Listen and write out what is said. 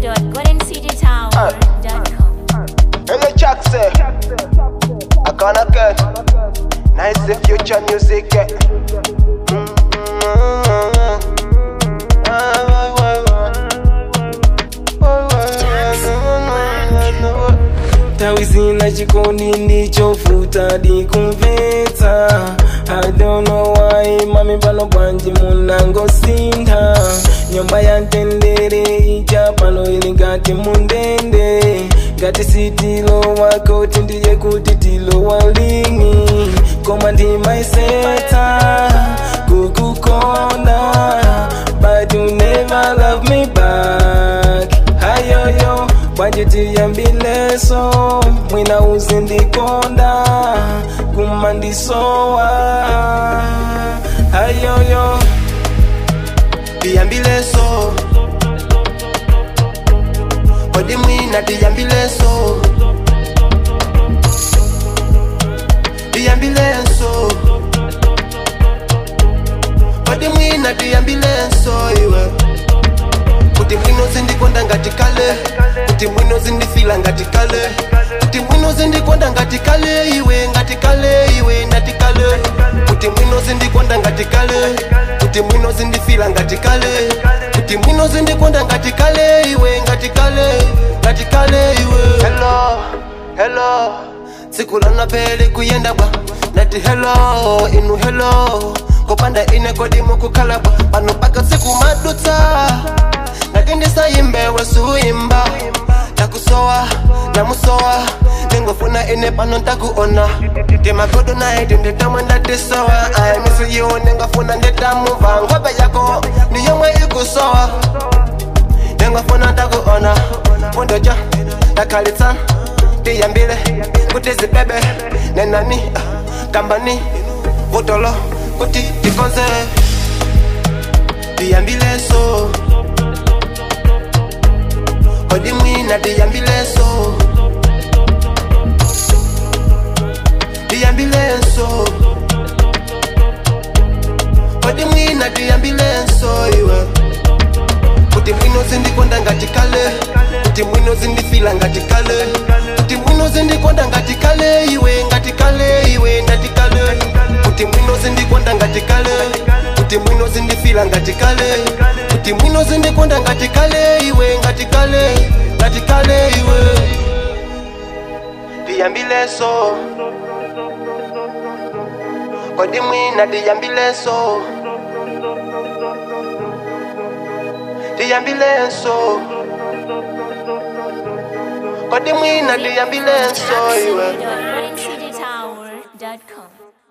www.goldencitytower.com. Hello, Jack, say. I gonna get nice the future music. eh. tawizina chikondi ndichovuta dikumvetsa I don't know why mami pano bwanji munangosintha nyumba ya mtendere ija pano ili ngati mundende ngati sitilowa koti ndiye kuti tilowa lini koma ndimaisetsa kukukonda but you never love me back hayoyo bwanji tiyambileso mwina uzindikonda kumandisowa hayoyo Tiyambileso Kodi mwina tiyambileso Tiyambileso Kodi mwina tiyambileso iwe Kuti mwino zindikonda ngati kale Kuti mwino zindifila ngati kale Kuti mwino zindikonda ngati kale iwe ngati kale iwe ngati kale Kuti mwino zindikonda ngati kale Kuti mwino zindifila ngati kale Kuti mwino zindikonda ngati kale iwe ngati kale ngati kale iwe Hello hello Siku lana pele kuyenda bwa Nati hello inu hello Kopanda ine kodi mukukhala bwa Pano paka siku madutsa nakindisayimbe wesuimba takusowa namusowa ndingofuna ine pano ntakuona timagodo naye tinditamwe ndatisowa ayamisiyiwo ndingofuna nditamuva ngobe yako ndiyomwe ikusowa ndingofuna ntakuona undoja ndakhalitsa tiyambile kuti zibebe nenani ah, kambani vutolo kuti tikonze tiyambileso kodi mwina tiyambileso tiyambileso kodi mwina tiyambileso iwe kuti mwino zindikonda ngati kale kuti mwino zindifila ngati kale kuti mwino zindikonda ngati kale iwe ngati kale iwe ngati kale kuti mwino zindikonda ngati kale kuti mwino zindifila ngati kale kuti mwino zindikonda ngati kale iwe ngati kale ngati kale iwe tiyambileso kodi mwina tiyambileso tiyambileso kodi mwina tiyambileso iwe www.goldencitytower.com.